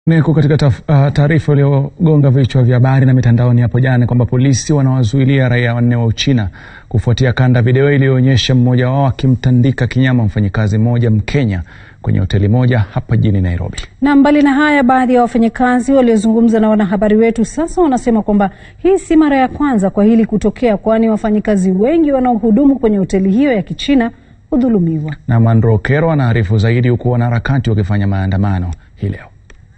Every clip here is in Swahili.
Niko katika taarifa iliyogonga vichwa vya habari na mitandaoni hapo jana ni kwamba polisi wanawazuilia raia wanne wa Uchina kufuatia kanda video iliyoonyesha mmoja wao akimtandika kinyama mfanyikazi mmoja Mkenya kwenye hoteli moja hapa jijini Nairobi. Na mbali na haya, baadhi ya wafanyakazi waliozungumza na wanahabari wetu sasa wanasema kwamba hii si mara ya kwanza kwa hili kutokea, kwani wafanyikazi wengi wanaohudumu kwenye hoteli hiyo ya Kichina hudhulumiwa. Na Mandro Okero anaarifu zaidi, huku wanaharakati wakifanya maandamano hii leo.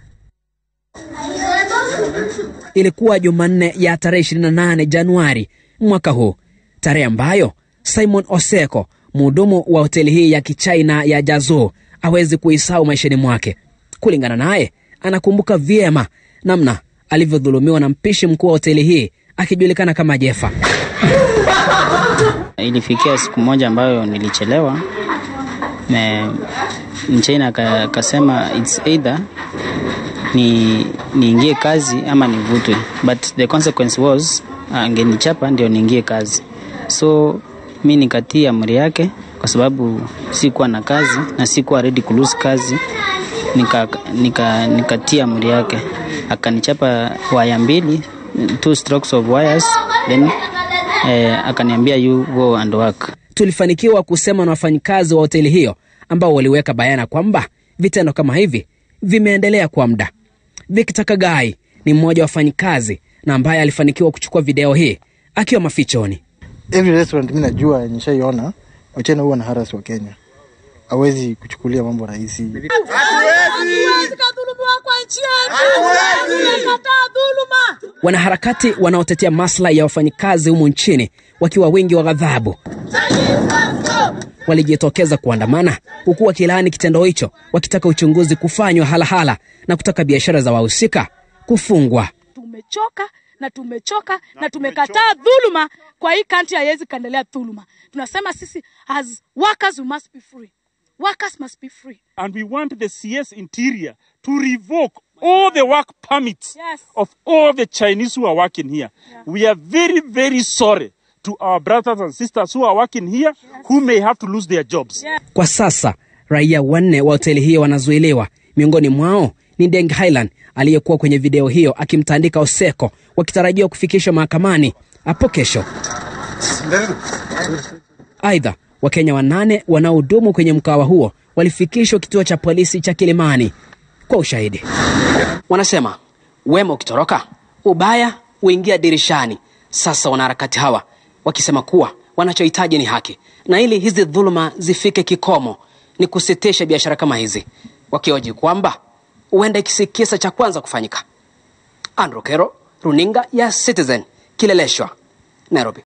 Ilikuwa Jumanne ya tarehe 28 Januari mwaka huu, tarehe ambayo Simon Oseko, mhudumu wa hoteli hii ya Kichina ya Jazoo, hawezi kuisahau maishani mwake. Kulingana naye, anakumbuka vyema namna alivyodhulumiwa na mpishi mkuu wa hoteli hii akijulikana kama Jefa. Ilifikia siku moja ambayo nilichelewa, mchina akasema it's either ni niingie kazi ama nivutwe, but the consequence was angenichapa ndio niingie kazi. So mi nikatii amri yake kwa sababu sikuwa na kazi na sikuwa ready ku lose kazi. Nikatii nika, nika amri yake, akanichapa waya mbili, two strokes of wires then eh, akaniambia you go and work. Tulifanikiwa kusema na wafanyikazi wa hoteli hiyo ambao waliweka bayana kwamba vitendo kama hivi vimeendelea kwa muda. Victor Kagai ni mmoja wa wafanyikazi na ambaye alifanikiwa kuchukua video hii akiwa mafichoni. Every restaurant mimi najua nishaiona, wachana huwa na haras wa Kenya, hawezi kuchukulia mambo rahisi. Wanaharakati wanaotetea maslahi ya wafanyikazi humu nchini wakiwa wingi wa ghadhabu walijitokeza kuandamana huku wakilaani kitendo hicho, wakitaka uchunguzi kufanywa halahala na kutaka biashara za wahusika kufungwa. Tumechoka na tumechoka na tumekataa dhuluma kwa hii country, haiwezi kaendelea dhuluma. Tunasema sisi as workers we must be free. Workers must be free. And we want the CS Interior to revoke all the work permits Yes. of all the Chinese who are working here. We are very, very sorry to our brothers and sisters who are working here who may have to lose their jobs. Kwa sasa raia wanne wa hoteli hiyo wanazuiliwa. Miongoni mwao ni Deng Highland aliyekuwa kwenye video hiyo akimtandika Oseko, wakitarajiwa kufikishwa mahakamani hapo kesho. Aidha, Wakenya wanane wanaohudumu kwenye mkawa huo walifikishwa kituo cha polisi cha Kilimani kwa ushahidi. Wanasema wema ukitoroka ubaya huingia dirishani. Sasa wanaharakati hawa wakisema kuwa wanachohitaji ni haki, na ili hizi dhuluma zifike kikomo ni kusitisha biashara kama hizi, wakioji kwamba huenda ikisi kisa cha kwanza kufanyika. Andrew Kero, runinga ya Citizen, Kileleshwa, Nairobi.